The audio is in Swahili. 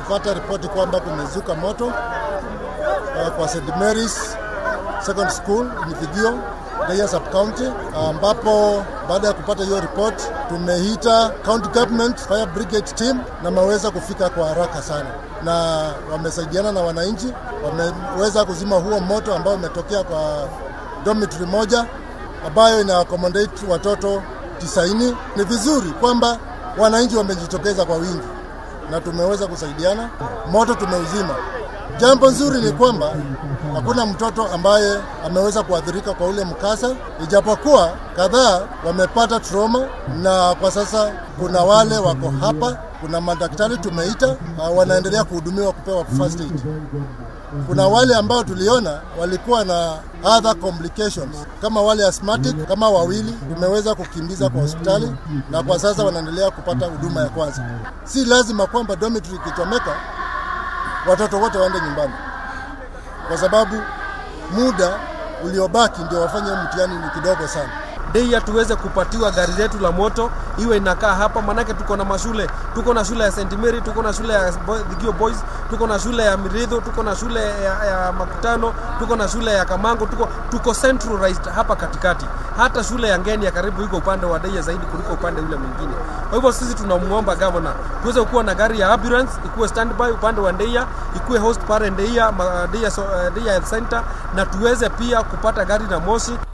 tulipata ripoti kwamba kumezuka moto uh, kwa St Mary's Second School in Vigio Deya sub county, ambapo baada ya kupata hiyo report tumeita county government fire brigade team na wameweza kufika kwa haraka sana, na wamesaidiana na wananchi, wameweza kuzima huo moto ambao umetokea kwa dormitory moja ambayo ina accommodate watoto tisaini. Ni vizuri kwamba wananchi wamejitokeza kwa wingi na tumeweza kusaidiana, moto tumeuzima. Jambo nzuri ni kwamba hakuna mtoto ambaye ameweza kuathirika kwa ule mkasa, ijapokuwa kadhaa wamepata trauma, na kwa sasa kuna wale wako hapa, kuna madaktari tumeita, uh, wanaendelea kuhudumiwa kupewa first aid. Kuna wale ambao tuliona walikuwa na other complications kama wale asthmatic, kama wawili tumeweza kukimbiza kwa hospitali na kwa sasa wanaendelea kupata huduma ya kwanza. Si lazima kwamba dormitory ikichomeka watoto wote waende nyumbani, kwa sababu muda uliobaki ndio wafanye mtihani ni kidogo sana. Deia tuweze kupatiwa gari letu la moto iwe inakaa hapa, manake tuko na mashule, tuko na shule ya St Mary, tuko na shule ya Thigio Boys, tuko na shule ya Miridho, tuko na shule ya, ya Makutano, tuko na shule ya Kamango, tuko tuko centralized hapa katikati. Hata shule ya Ngeni ya karibu iko upande wa Deia zaidi kuliko upande ule mwingine. Kwa hivyo sisi tunamwomba governor tuweze kuwa na gari ya ambulance ikuwe standby upande wa Deia, ikuwe host pale Deia, Deia, Deia Health Center na tuweze pia kupata gari la moshi